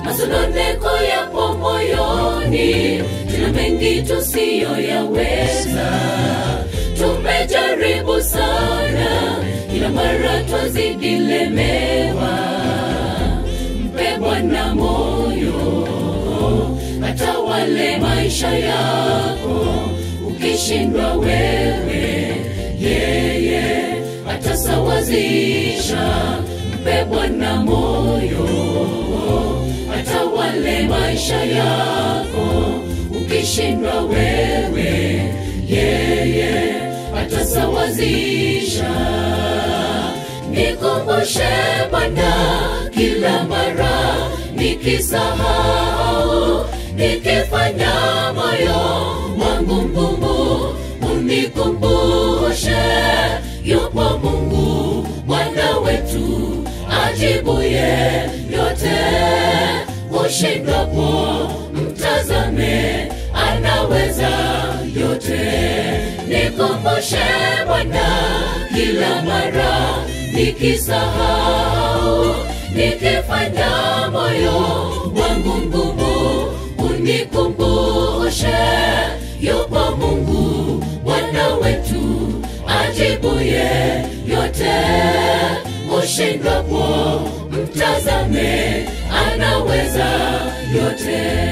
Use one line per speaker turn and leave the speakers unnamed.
masononeko yapo moyoni, tuna mengi tusiyoyaweza. Tumejaribu sana, kila mara twazidi lemewa. Mpe Bwana moyo, atawale maisha yako. Ukishindwa wewe, yeye atasawazisha. Mpe Bwana moyo, atawale maisha yako. Ukishindwa wewe, yeye atasawazisha. Nikumbushe Bwana kila mara nikisahau, nikifanya moyo wangu mgumu, unikumbushe yupo Mungu Bwana wetu ajibuye yote. Ushindwapo mtazame, anaweza yote. Nikumbushe Bwana kila mara nikisahau, nikifanya moyo wangu mgumu, unikumbushe yupo Mungu Bwana wetu ajibuye yote. Ushindwapo mtazame, anaweza yote.